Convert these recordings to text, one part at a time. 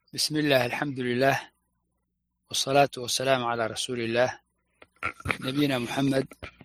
بسم الله الحمد لله والصلاة والسلام على رسول الله نبينا محمد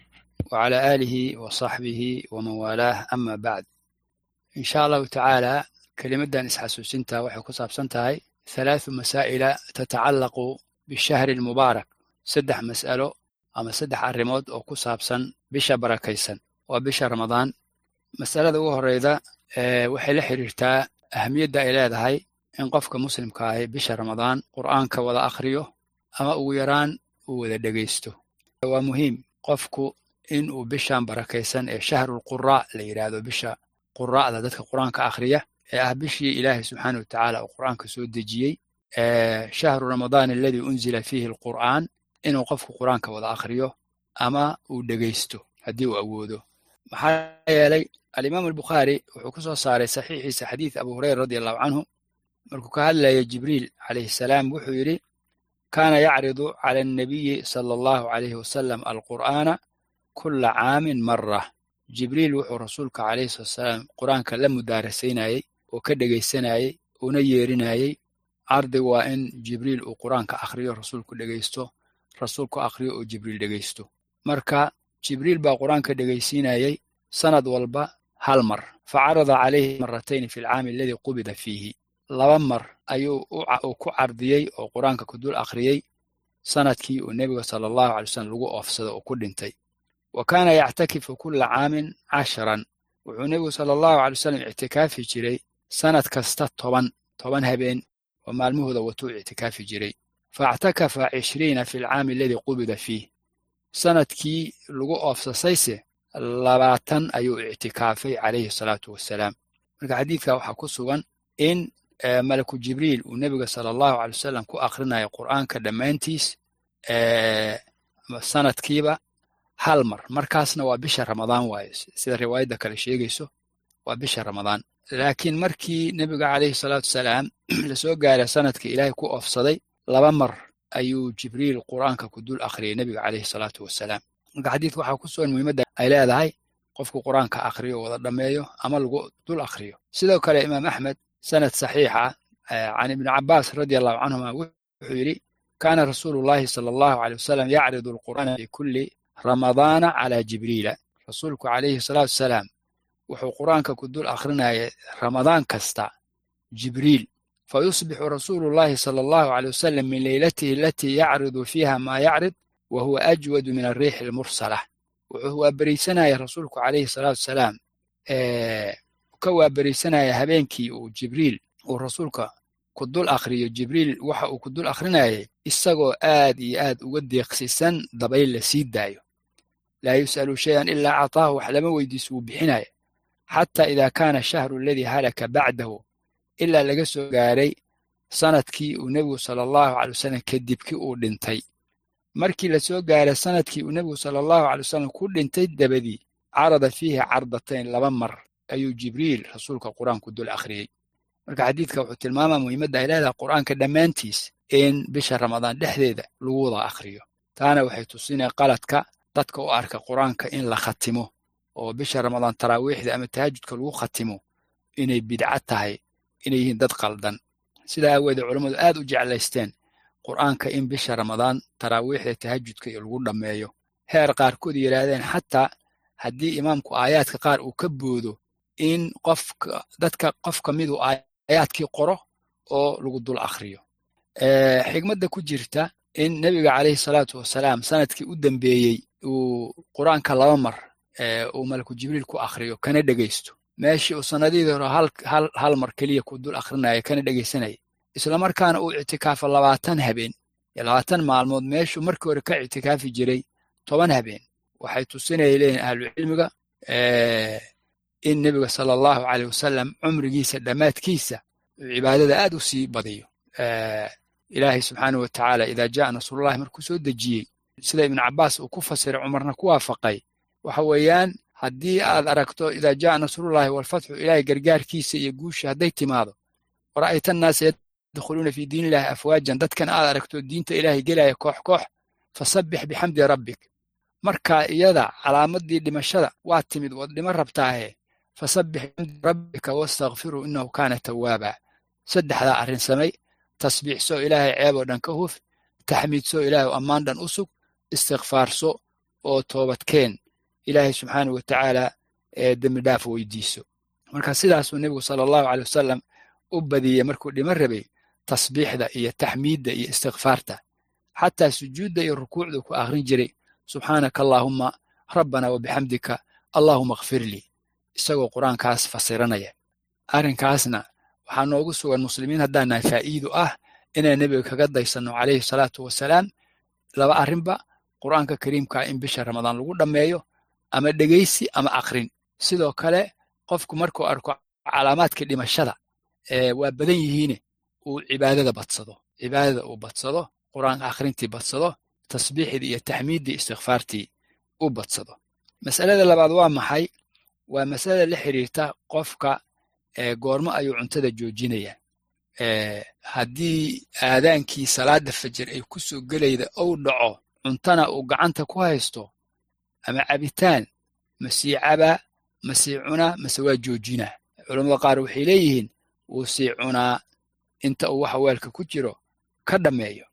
وعلى آله وصحبه ومن والاه أما بعد إن شاء الله تعالى كلمة إسحاسوسنتا waxay ku saabsan tahay ثلاث مسائل تتعلق بالشهر المبارك saddex mas'alo ama saddex arrimood oo ku saabsan bisha barakaysan waa bisha ramadaan masalada ugu horeyda waxay la xiriirtaa ahamiyadda ay leedahay in qofka muslimka ahi bisha ramadaan qur'aanka wada akhriyo ama ugu yaraan uu wada dhegaysto waa muhiim qofku in uu bishan barakaysan ee shahrulquraa la yidhaahdo bisha quraa'da dadka qur'aanka akhriya ee ah bishii ilaahay subxaana wa tacaala uu qur'aanka soo dejiyey shahru ramadaan aladii unzila fiihi alqur'aan inuu qofku qur'aanka wada akhriyo ama uu dhegaysto haddii uu awoodo maxaa yeelay alimaamu albukhaari wuxuu ku soo saaray saxiixiisa xadiid abu hureyra radi allahu canhu markuu ka hadlaya jibriil calayhi salaam wuxuu yidhi kaana yacridu cala annabiyi sala allahu calayhi wasalam alqur'aana kulla caamin mara jibriil wuxuu rasuulka calayhi salaam qur'aanka la mudaarasaynayey oo ka dhegaysanayey una yeerinayey cardigu waa in jibriil uu qur'aanka akhriyo rasuulku dhegaysto rasuulku akhriyo oo jibriil dhegaysto marka jibriil baa qur'aanka dhegaysiinayey sanad walba hal mar facarada calayhi maratayn fi alcaami aladii qubida fiihi laba mar ayuu uu ku cardiyey oo qur'aanka ku dul akhriyey sanadkii uu nebiga sala allahu alay wasalam lagu oofsado oo ku dhintay wa kaana yactakifu kulla caamin casharan wuxuu nebigu sala allahu alay wasalam ictikaafi jiray sanad kasta toban toban habeen oo maalmahooda watuu ictikaafi jiray faactakafa cishriina fi alcaami aladii qubida fiih sanadkii lagu oofsasayse labaatan ayuu ictikaafay calayhi salaatu wassalaam marka xadiidka waxaa ku sugan in malaku jibriil uu nebiga sala allahu alay wasalam ku akhrinayo qur'aanka dhammaantiis sanadkiiba hal mar markaasna waa bisha ramadaan waaye sida riwaayadda kale sheegayso waa bisha ramadaan laakiin markii nebiga calayhi salaatu wasalaam lasoo gaaray sanadkii ilaahay ku oofsaday laba mar ayuu jibriil qur'aanka ku dul akhriyay nebiga calayhi salaatu wasalaam marka xadiidka waxaa ku sugan muhiimadda ay leedahay qofku qur'aanka akhriyo wada dhammeeyo ama lagu dul akhriyo sidoo kale imaam axmed sanad saxiixa can ibni cabaas radi allahu canhuma wuxuu yidhi kaana rasuulu llahi sala allahu aley wasalam yacridu alqur'aana fi kulli ramadaana cala jibriila rasuulku calayhi salaatu wasalaam wuxuu qur'aanka ku dul akhrinaya ramadaan kasta jibriil fayusbixu rasuulu llahi sala allahu aley wasalam min leylatihi alatii yacridu fiiha maa yacrid wa huwa ajwadu min alriixi almursala wuxuu waaberiisanaya rasuulku calayhi salaatu wasalaam ka waaberiisanaya habeenkii uu jibriil uu rasuulka ku dul akhriyo jibriil waxa uu ku dul akhrinayay isagoo aad iyo aad uga deeqsisan dabayl la sii daayo laa yus'alu shayan ilaa cataahu wax lama weydiiso wuu bixinaya xataa idaa kaana shahru aladii halaka bacdahu ilaa laga soo gaaray sanadkii uu nebigu sala allahu calay wasalam kadibkii uu dhintay markii la soo gaaray sanadkii uu nebigu sala allahu calay wasalam ku dhintay dabadii carada fiihi cardatayn laba mar ayuu jibriil rasuulka qur'aanku dul akhriyey marka xadiidka wuxuu tilmaamaa muhiimadda ay leedahay qur'aanka dhammaantiis in bisha ramadaan dhexdeeda lagu wada akhriyo taana waxay tusinaya qaladka dadka u arka qur'aanka in la khatimo oo bisha ramadaan taraawiixda ama tahajudka lagu khatimo inay bidca tahay inay yihiin dad qaldan sidaa aaweedee culammadu aad u jeclaysteen qur'aanka in bisha ramadaan taraawiixda tahajudka iyo lagu dhammeeyo heer qaarkood yidhaahdeen xataa haddii imaamku aayaadka qaar uu ka boodo in qofka dadka qof ka midu aayaadkii qoro oo lagu dul akhriyo xigmadda ku jirta in nebiga calayhi salaatu wasalaam sanadkii u dambeeyey uu qur'aanka laba mar uu malaku jibriil ku akhriyo kana dhegaysto meeshii uu sanadihii hore hal mar keliya ku dul akhrinaya kana dhegaysanaya islamarkaana uu ictikaafo labaatan habeen labaatan maalmood meeshuu markii hore ka ictikaafi jiray toban habeen waxay tusinaya leeyihin ahlucilmiga in nebiga sala allahu caleyh wasalam cumrigiisa dhammaadkiisa uu cibaadada aad u sii badiyo ilaahay subxaanah wa tacaala idaa jaa nasrullahi markuu soo dejiyey sida ibnu cabaas uu ku fasiray cumarna ku waafaqay waxa weeyaan haddii aad aragto idaa jaa nasrullahi walfatxu ilaahay gargaarkiisa iyo guusha hadday timaado wara'ayta annaasa yadkhuluuna fii diin illahi afwaajan dadkan aad aragto diinta ilaahay gelaya koox koox fasabbix bixamdi rabbik marka iyada calaamadii dhimashada waa timid waad dhima rabtaahe fasabbix bixamdi rabbika wastakfiruu innahu kaana tawaaba saddexdaa arrin samay tasbiixso ilaahay ceeb oo dhan ka huf taxmiidso ilaahay oo ammaan dhan u sug istikfaarso oo toobadkeen ilaahay subxaanahu watacaala ee dembi dhaaf weydiiso marka sidaasuu nebigu sala allahu caley wasalam u badiyey markuu dhiman rabay tasbiixda iyo taxmiidda iyo istikfaarta xataa sujuudda iyo rukuucdu ku akhrin jiray subxaanaka allaahumma rabbana wabixamdika allaahuma akfir lii isagoo qur-aankaas fasiranaya arrinkaasna waxaa noogu sugan muslimiin haddaanahay faa'iidu ah inaan nebiga kaga daysanno calayhi salaatu wasalaam laba arrinba qur'aanka kariimkaa in bisha ramadaan lagu dhammeeyo ama dhegaysi ama akrin sidoo kale qofku markuu arko calaamaadkii dhimashada waa badan yihiine uu cibaadada badsado cibaadada uu badsado qur'aanka akhrintii badsado tasbiixdii iyo taxmiiddii istikfaartii u badsado mas'alada labaad waa maxay waa masalada la xiriirta qofka goormo ayuu cuntada joojinaya haddii aadaankii salaada fajar ay ku soo gelayda ou dhaco cuntana uu gacanta ku haysto ama cabitaan masii cabaa masii cunaa mase waa joojinaa culammada qaar waxay leeyihiin wuu sii cunaa inta uu waxa weelka ku jiro ka dhammeeyo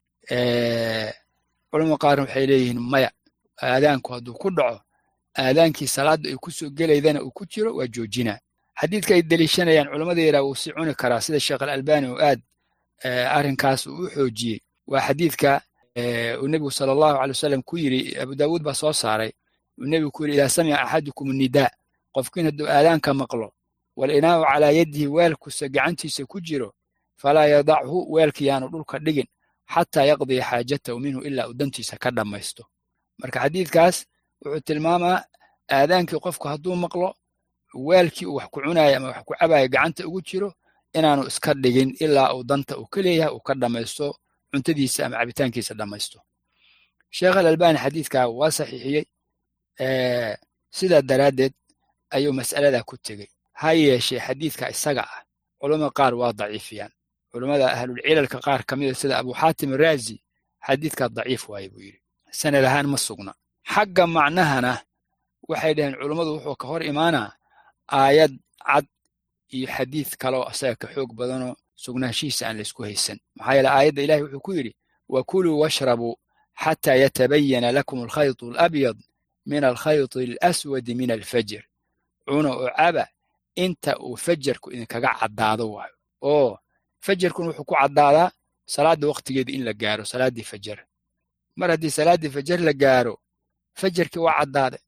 culamada qaarna waxay leeyihiin maya aadaanku hadduu ku dhaco aadaankii salaadda ay ku soo gelaydana uu ku jiro waa joojinaa xadiidka ay deliishanayaan culammada yaraa wuu sii cuni karaa sida sheekh alalbani oo aad arrinkaas uu u xoojiyey waa xadiidka uu nebigu sala allahu caley wasalam ku yidhi abu daawuud baa soo saaray uu nebigu ku yidhi idaa samica axadukum nidaa qofkiin hadduu aadaanka maqlo walinaa'u calaa yadihi weelkusa gacantiisa ku jiro falaa yadachu weelka yaanu dhulka dhigin xataa yaqdiya xaajatahu minhu ilaa uu dantiisa ka dhammaysto marka xadiidkaas wuxuu tilmaamaa aadaankii qofku hadduu maqlo weelkii uu wax ku cunaaya ama wax ku cabaaya gacanta ugu jiro inaanu iska dhigin ilaa uu danta uu ka leeyahay uu ka dhammaysto cuntadiisa ama cabitaankiisa dhammaysto sheekh alalbani xadiidkaa waa saxiixiyey sidaa daraaddeed ayuu mas'aladaa ku tegey ha yeeshee xadiidka isaga ah culammada qaar waa daciifiyaan culammada ahlulcilalka qaar ka mida sida abu xaatim araazi xadiidkaa daciif waaye buu yidhi sanad ahaan ma sugna xagga macnahana waxay dhaheen culummadu wuxuu ka hor imaanaa aayad cad iyo xadiid kaloo asaga ka xoog badanoo sugnaanshihiisa aan laysku haysan maxaa yeele aayadda ilahi wuxuu ku yidhi wakuluu washrabuu xataa yatabayana lakum alkhaytu alabyad min alkhayti alaswadi min alfajr cuna oo caba inta uu fajarku idinkaga caddaado waayo oo fajarkun wuxuu ku caddaadaa salaadda wakhtigeeda in la gaaro salaaddii fajar mar haddii salaaddii fajar la gaaro fajarkii waa caddaaday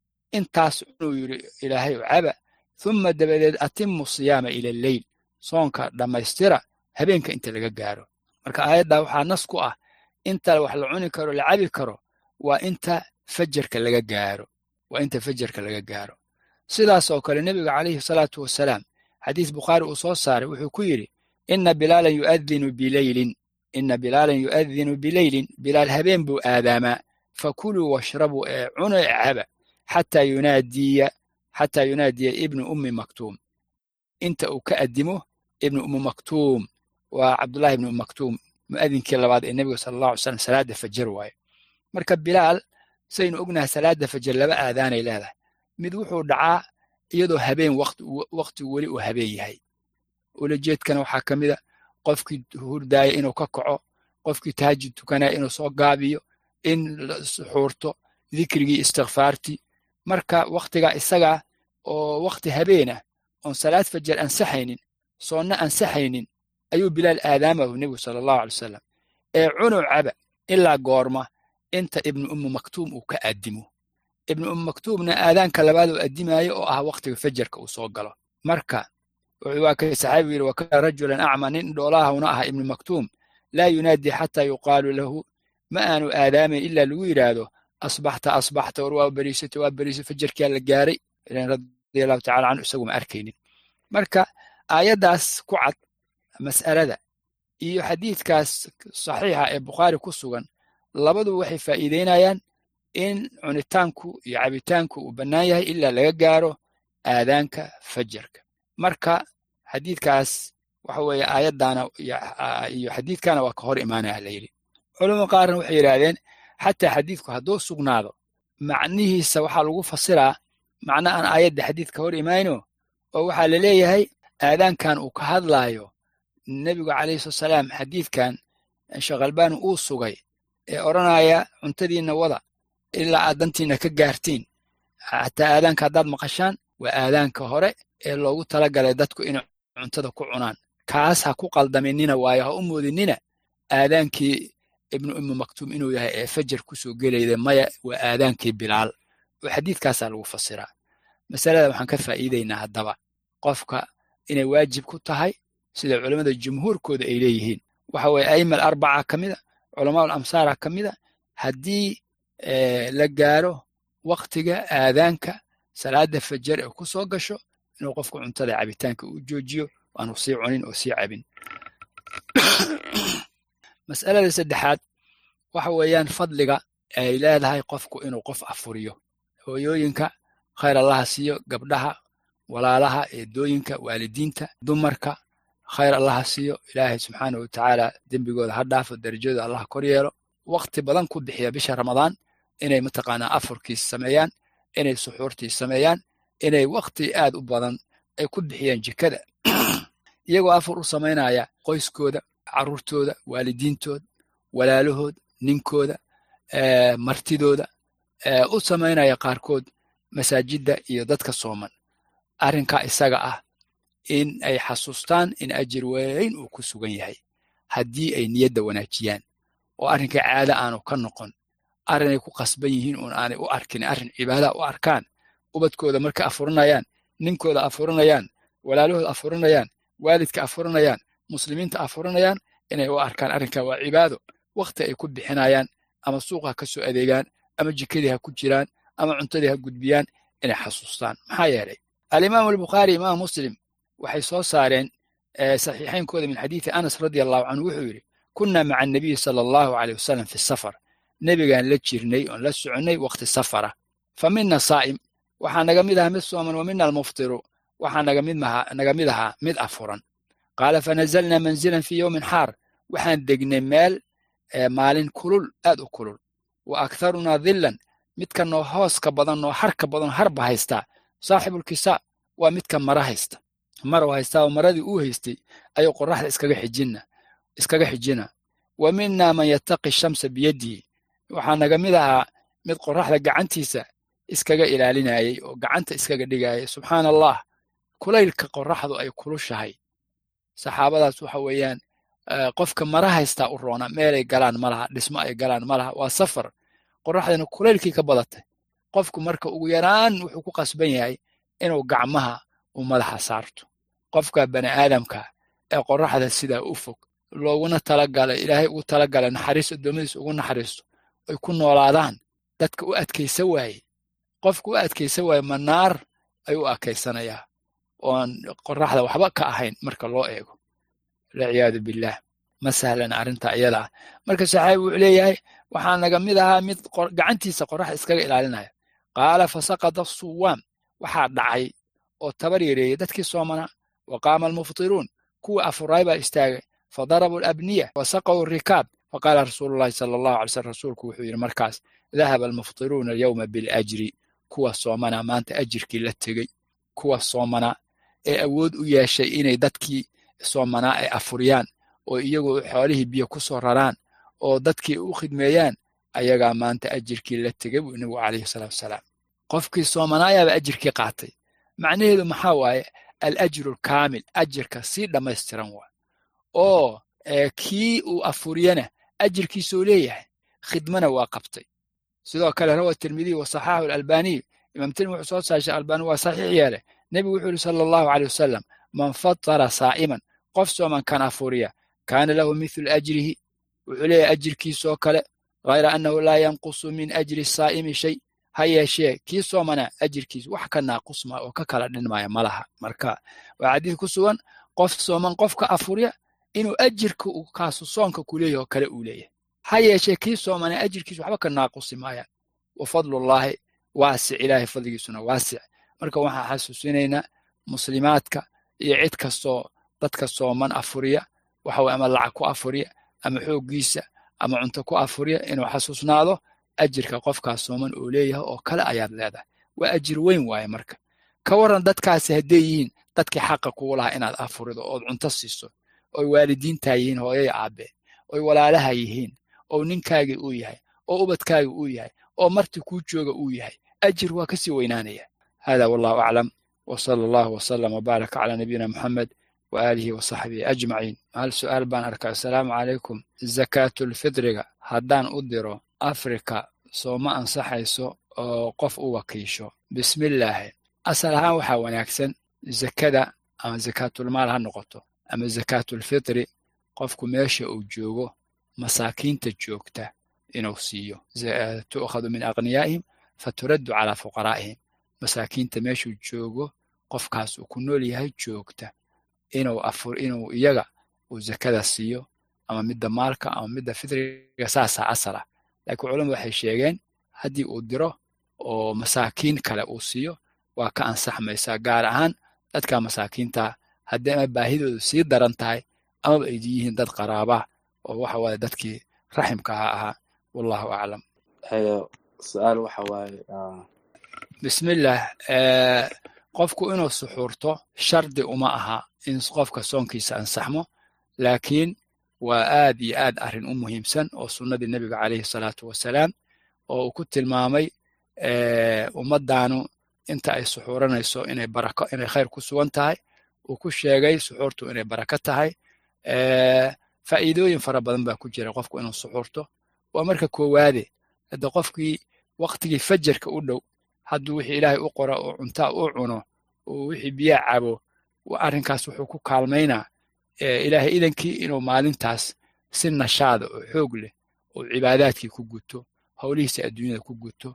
intaas cunuu yidhi ilaahay oo caba humma dabadeed atimu siyaama ila alleyl soonka dhammaystira habeenka inta laga gaaro marka aayaddaa waxaa nas ku ah inta wax la cuni karo la cabi karo waa inta fajarka laga gaaro waa inta fajarka laga gaaro sidaas oo kale nebiga calayhi salaatu wasalaam xadiis bukhaari uu soo saaray wuxuu ku yidhi ina bilaalan yu'adinu bileylin ina bilaalan yu'adinu bileylin bilaal habeen buu aadaamaa fakuluu washrabuu ee cuno ee caba xataa yunaadiya xataa yunaadiya ibnu ummi maktuum inta uu ka addimo ibnu ummi maktuum waa cabdullahi ibnu ummi maktuum mu'adinkii labaad ee nebiga sala allahu alay slam salaadda fajar waaye marka bilaal saynu ognahay salaadda fajar laba aadaanay leedahay mid wuxuu dhacaa iyadoo habeen wakhtigu weli uu habeen yahay ulajeedkana waxaa ka mida qofkii hurdaaya inuu ka kaco qofkii tahajud tukanaya inuu soo gaabiyo in suxuurto dikrigii istikfaartii marka wakhtigaa isagaa oo wakhti habeenah oon salaad fajar ansaxaynin soonna ansaxaynin ayuu bilaal aadaamahu nebigu sala allahu alay wasalam ee cunuw caba ilaa goorma inta ibnu ummu maktuum uu ka addimo ibnu ummu maktuumna aadaanka labaad oo addimaayo oo ah wakhtiga fajarka uu soo galo marka waa kay saxaabigu yidhi wakana rajulan acma nin dhoolaahuna aha ibnu maktuum laa yunaadi xataa yuqaalu lahu ma aanu aadaamayn ilaa lagu yidhaahdo asbaxta asbaxta war waa beriisata waa beriisa fajarkaa la gaaray radia allahu tacala canhu isagu ma arkaynin marka aayaddaas ku cad mas'alada iyo xadiidkaas saxiixa ee bukhaari ku sugan labadu waxay faa'iideynayaan in cunitaanku iyo cabitaanku uu bannaan yahay ilaa laga gaaro aadaanka fajarka marka xadiidkaas waxa weeye aayaddaana iyo xadiidkana waa ka hor imaanaya la yidhi culamo qaarna waxay yidhaahdeen xataa xadiidku hadduu sugnaado macnihiisa waxaa lagu fasiraa macna aan aayadda xadiidka hor imayno oo waxaa la leeyahay aadaankan uu ka hadlaayo nebigu calayhi salaam xadiidkan sheekh albani uu sugay ee odhanaya cuntadiinna wada ilaa aad dantiinna ka gaartiin xataa aadaanka haddaad maqashaan waa aadaanka hore ee loogu talagalay dadku inay cuntada ku cunaan kaas ha ku qaldaminina waayo ha u moodinina aadaankii ibnu ummu maktuum inuu yahay ee fajar kusoo gelayda maya waa aadaankii bilaal oo xadiidkaasaa lagu fasiraa masalada waxaan ka faa'iidaynaa haddaba qofka inay waajib ku tahay sida culammada jumhuurkooda ay leeyihiin waxa weye a'ima alarbaca ka mida culamaa alamsaara ka mida haddii la gaaro waktiga aadaanka salaada fajar ee ku soo gasho inuu qofku cuntada cabitaanka uu joojiyo aanu sii cunin oo sii cabin mas'alada saddexaad waxa weeyaan fadliga ay leedahay qofku inuu qof afuriyo hooyooyinka khayr allaha siiyo gabdhaha walaalaha eedooyinka waalidiinta dumarka khayr allaha siiyo ilaahay subxaana wa tacaala dembigooda ha dhaafo darajooda allah kor yeelo wakti badan ku bixiya bisha ramadaan inay mataqaanaa afurkiis sameeyaan inay suxuurtiis sameeyaan inay wakti aad u badan ay ku bixiyaan jikada iyagoo afur u samaynaya qoyskooda carruurtooda waalidiintooda walaalahood ninkooda martidooda u samaynaya qaarkood masaajidda iyo dadka sooman arrinkaa isaga ah in ay xasuustaan in ajir weyn uu ku sugan yahay haddii ay niyadda wanaajiyaan oo arrinkai caada aanu ka noqon arrinay ku qasban yihiin uun aanay u arkin arrin cibaada u arkaan ubadkooda marka afurinayaan ninkooda afurinayaan walaalahooda afurinayaan waalidka afurinayaan muslimiinta afurinayaan inay u arkaan arrinkaa waa cibaado wakti ay ku bixinayaan ama suuqa ha ka soo adeegaan ama jikadii ha ku jiraan ama cuntadii ha gudbiyaan inay xasuustaan maxaa yeelay alimaamu albukhaari imaam muslim waxay soo saareen saxiixaynkooda min xadiidi anas radia allahu canhu wuxuu yidhi kunna maca annabiyi sala allahu aleyh wasalam fi safar nebigaan la jirnay oon la soconnay wakhti safara fa mina saa'im waxaa naga mid ahaa mid sooman wa mina almuftiru waxaa naga mid ahaa mid afuran qaala fanazalnaa manzilan fii yowmin xaar waxaan degnay meel maalin kulul aad u kulul wa aktharunaa dhillan midka noo hooska badan noo harka badan harba haystaa saaxibulkisaa waa midka mara haysta marau haystaa oo maradii uu haystay ayuu qorraxda iskaga xijina iskaga xijina wa minaa man yattaqi shamsa biyadihi waxaa naga mid ahaa mid qorraxda gacantiisa iskaga ilaalinayay oo gacanta iskaga dhigayay subxaana allah kulaylka qorraxdu ay kulushahay saxaabadaas waxa weeyaan qofka mara haystaa u roona meelay galaan ma laha dhismo ay galaan ma laha waa safar qorraxdana kulaylkii ka badatay qofku marka ugu yaraan wuxuu ku qasban yahay inuu gacmaha u madaxa saarto qofka bani aadamka ee qorraxda sidaa u fog looguna talagalay ilaahay ugu talagalay naxariis addoommadiisa ugu naxariisto ay ku noolaadaan dadka u adkaysa waaye qofka u adkaysa waaye manaar ayuu u adkaysanayaa oon qorraxda waxba ka ahayn marka loo eego walciyaadu billaah ma sahlan arrinta iyada ah marka saxaabi wuxuu leeyahay waxaa naga mid ahaa mid gacantiisa qorraxda iskaga ilaalinaya qaala fasaqada suwaam waxaa dhacay oo tabar yareeyey dadkii soomanaa wa qaama almuftiruun kuwii afuraay baa istaagay fadarabuu alabniya wasaqaw rikaab faqaala rasuulu llahi sala allahu alay slm rasuulku wuxuu yidhi markaas dahaba almuftiruuna alyowma biljri kuwa soomanaa maanta ajirkii la tegey kuwa soomanaa ee awood u yeeshay inay dadkii soomanaa ay afuriyaan oo iyagoo xoolihii biyo ku soo raraan oo dadkii u khidmeeyaan ayagaa maanta ajirkii la tegey buu nebigu calayhi salaatu wasalaam qofkii soomanaayaaba ajirkii qaatay macnaheedu maxaa waaye alajru alkaamil ajirka sii dhammaystiran waa oo kii uu afuriyana ajirkiisuu leeyahay khidmana waa qabtay sidoo kale rawa tirmidiy wa saxaaxu alalbaniy imaam tirmidi wuxuu soo saashay albani waa saxiix yeelay nebigu wuxuu yidhi sala allahu caleyh wasalam man fatara saa'iman qof sooman kan afuriya kaana lahu mithlu ajrihi wuxuu leeyahay ajirkiisoo kale hayra annahu laa yanqusu min ajri saa'imi shay ha yeeshee kii soomanaa ajirkiis wax ka naaqusma oo ka kala dhinmaya ma laha marka waa xadiid ku sugan qof sooman qofka afuriya inuu ajirka uu kaasu soonka ku leeyahy oo kale uu leeyahay ha yeeshee kii soomanaa ajirkiis waxba ka naaqusi maayaan wa fadlullaahi waasic ilaahay fadligiisuna waasic marka waxaan xasuusinaynaa muslimaadka iyo cid kastoo dadka sooman afuriya waxa weye ama lacag ku afuriya ama xooggiisa ama cunto ku afuriya inuu xasuusnaado ajirka qofkaas sooman oo leeyahay oo kale ayaad leedahay waa ajir weyn waaye marka ka waran dadkaasi hadday yihiin dadkii xaqa kugu lahaa inaad afurido ood cunto siiso oy waalidiintaa yihiin hooyaya aabe oy walaalaha yihiin oo ninkaagii uu yahay oo ubadkaagii uu yahay oo marti kuu jooga uu yahay ajir waa kasii weynaanaya hada wallahu aclam وصلى الله وسلم وبارك على نبينا محمد وآله وصحبه أجمعين هل سؤال بان أركا السلام عليكم زكاة الفطر هدان أدرو أفريكا سوما أنصحيسو oo qof u wakiisho bismillaahi asal ahaan waxaa wanaagsan zakada ama zakaatulmaal ha noqoto ama zakaatulfitri qofku meesha uu joogo masaakiinta joogta inuu siiyo tu'khadu min aqniyaa'ihim faturaddu calaa fuqaraa'ihim masaakiinta meeshuu joogo qofkaas uu ku nool yahay joogta inuu afur inuu iyaga uu zakada siiyo ama midda maalka ama midda fitriga saasaa asal ah laakiin culamadu waxay sheegeen haddii uu diro oo masaakiin kale uu siiyo waa ka ansaxmaysaa gaar ahaan dadka masaakiinta haddii ama baahidoodu sii daran tahay amaba ay yihiin dad qaraaba oo waxa waaye dadkii raximka ha ahaa wallahu aclam su-aal waxa waaye bismillah qofku inuu suxuurto shardi uma aha in qofka soonkiisa ansaxmo laakiin waa aad iyo aad arrin u muhiimsan oo sunnadii nebiga calayhi salaatu wasalaam oo uu ku tilmaamay ummaddaanu inta ay suxuuranayso inay barako inay khayr ku sugan tahay uu ku sheegay suxuurtu inay barako tahay faa'iidooyin fara badan baa ku jira qofku inuu suxuurto waa marka koowaade hadda qofkii waktigii fajarka u dhow hadduu wixii ilaahay u qora oo cuntaa u cuno oo wixii biyaa cabo arrinkaas wuxuu ku kaalmaynaa ilaahay idankii inuu maalintaas si nashaada oo xoog leh oo cibaadaadkii ku guto howlihiisa adduunyada ku guto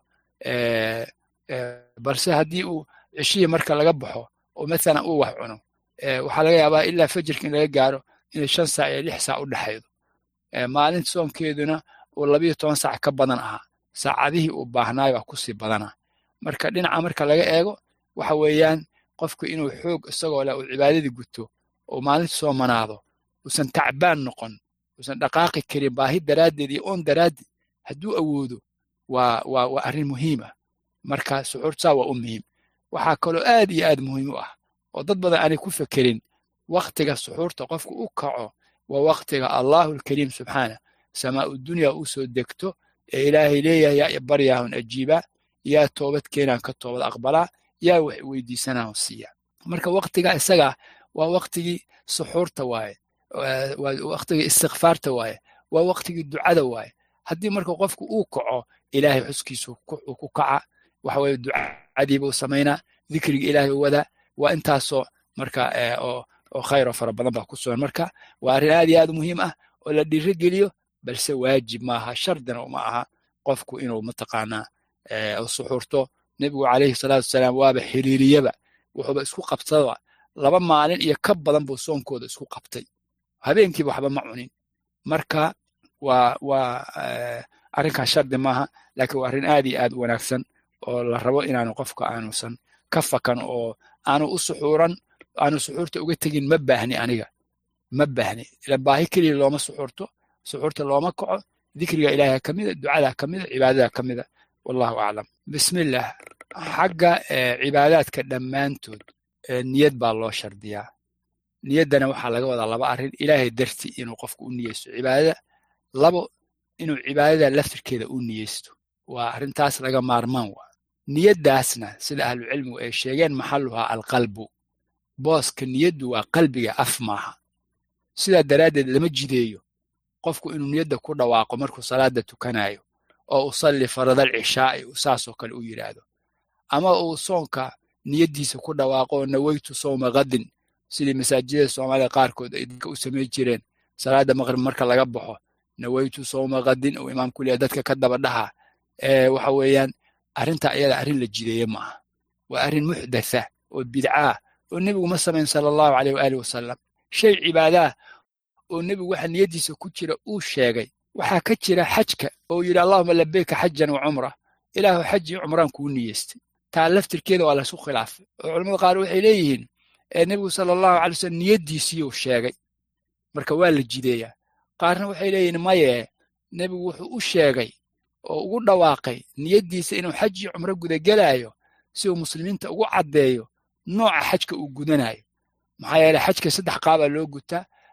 balse haddii uu ceshihii marka laga baxo oo mathalan uu wax cuno waxaa laga yaabaa ilaa fajirka in laga gaaro inay shan saac iyo lix saac u dhexaydo maalinta soonkeeduna uu labiyo toban saac ka badan ahaa saacadihii uu baahnaayo waa kusii badana marka dhinaca marka laga eego waxa weeyaan qofku inuu xoog isagoo leh uu cibaadadii guto oo maalinta soo manaado uusan tacbaan noqon uusan dhaqaaqi karin baahi daraaddeed iyo oon daraaddeed hadduu awoodo waa waa waa arrin muhiim ah marka suxuurtaa waa u muhiim waxaa kaloo aad iyo aad muhiim u ah oo dad badan aanay ku fekerin waktiga suxuurta qofku u kaco waa waktiga allahu alkariim subxaana samaa'u dunya u soo degto ee ilaahay leeyahay yaa baryaahun ajiibaa yaa toobad keenaan ka toobad aqbalaa yaa wax weydiisanaan siiya marka waktiga isaga waa waktigii suxuurta waaye waa waktigii istikfaarta waaye waa waktigii ducada waaye haddii marka qofku uu kaco ilaahay xuskiisu uu ku kaca waxa weye ducadiibuu samaynaa dikriga ilaahay u wadaa waa intaasoo marka oo oo khayr oo fara badan baa ku sugan marka waa arrin aad iyo aad muhiim ah oo la dhiiro geliyo balse waajib maaha shardina uma aha qofku inuu mataqaanaa suxuurto nebigu calayhi salaatu wasalaam waaba xiriiriyaba wuxuuba isku qabtada laba maalin iyo ka badan buu soonkooda isku qabtay habeenkiiba waxba ma cunin marka waa waa arrinkaas shardi maaha laakiin waa arrin aad iyo aad u wanaagsan oo la rabo inaanu qofka aanusan ka fakan oo aanu u suxuuran aanu suxuurta uga tegin ma baahni aniga ma baahni ila baahi keliya looma suxuurto suxuurta looma kaco dikriga ilaahay ka mida ducada ka mida cibaadada ka mida wallahu aclam bismillah xagga cibaadaadka dhammaantood niyad baa loo shardiyaa niyaddana waxaa laga wadaa laba arrin ilaahay darti inuu qofku u niyeysto cibaadada labo inuu cibaadada laftirkeeda u niyeysto waa arrintaas laga maarmaan waa niyaddaasna sida ahlucilmigu ay sheegeen maxalluhaa alqalbu booska niyaddu waa qalbiga af maaha sidaa daraaddeed lama jideeyo qofku inuu niyadda ku dhawaaqo markuu salaada tukanayo oo usalli faradal cishaa'i saasoo kale u yidhaahdo ama uu soonka niyaddiisa ku dhawaaqo oo nawaytu sowma qadin sidii masaajidada soomaalida qaarkood ay dadka u samay jireen salaada maqrib marka laga baxo nawaytu sowma qadin uu imaamku leeyahay dadka ka daba dhaha waxa weeyaan arrinta iyada arrin la jideeye ma aha waa arrin muxdatha oo bidcaah oo nebigu ma samayn sala allahu caleyh waaalih wasalam shay cibaadaa oo nebigu waxa niyaddiisa ku jira uu sheegay waxaa ka jira xajka oo yidhi allahuma labeyka xajan wa cumra ilaahu xaj iyo cumraan kuu niyeystay taa laftirkeeda waa laysu khilaafay oo culamada qaar waxay leeyihiin nebigu sala allahu alay wasalam niyaddiisiiyuu sheegay marka waa la jideeyaa qaarna waxay leeyihiin maye nebigu wuxuu u sheegay oo ugu dhawaaqay niyaddiisa inuu xaj iyo cumro gudagelaayo si uu muslimiinta ugu caddeeyo nooca xajka uu gudanayo maxaa yeele xajka saddex qaabaa loo gutaa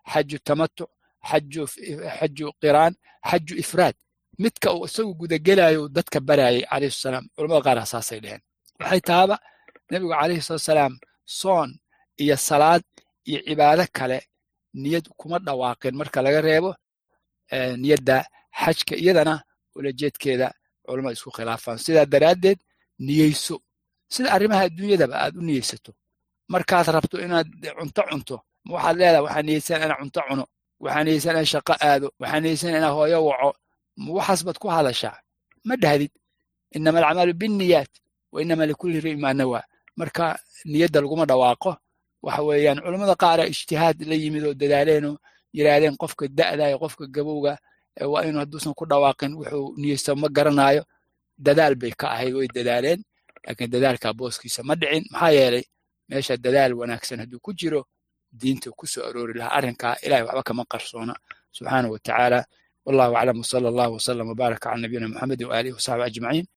xaju tamatuc xaju xaju qiraan xaju ifraad midka uu isagu gudagelayo dadka barayay calayhi salaam culamada qaar saasay dheheen waxay tahaba nebigu calayhi salaam soon iyo salaad iyo cibaado kale niyad kuma dhawaaqin marka laga reebo niyadda xajka iyadana ulajeedkeeda culamada isku khilaafaan sidaa daraaddeed niyeyso sida arrimaha adduunyadaba aad u niyeysato markaad rabto inaad cunto cunto waxaad leedahay waxaa niyeysan inaa cunto cuno waxaa niyeysan inaa shaqo aado waxaa niyeysan inaa hooyo waco waxaas baad ku hadashaa ma dhahdid inama alcamalu binniyaat wa inama likulli ri'in maa nawaa marka niyadda laguma dhawaaqo waxa weeyaan culammada qaara ijtihaad la yimid oo dadaaleenoo yidhaahdeen qofka da'da iyo qofka gabowga waa inuu hadduusan ku dhawaaqin wuxuu niyeysto ma garanaayo dadaal bay ka ahayd way dadaaleen laakiin dadaalkaa booskiisa ma dhicin maxaa yeelay meesha dadaal wanaagsan hadduu ku jiro diinta ku soo aroori lahaa arrinkaa ilahay waxba kama qarsoona subxaana wa tacaala wallahu aclam wsala allahu wsalam wbaaraka cala nabiyina muxamedin waaalihi wasaxbi ajmaciin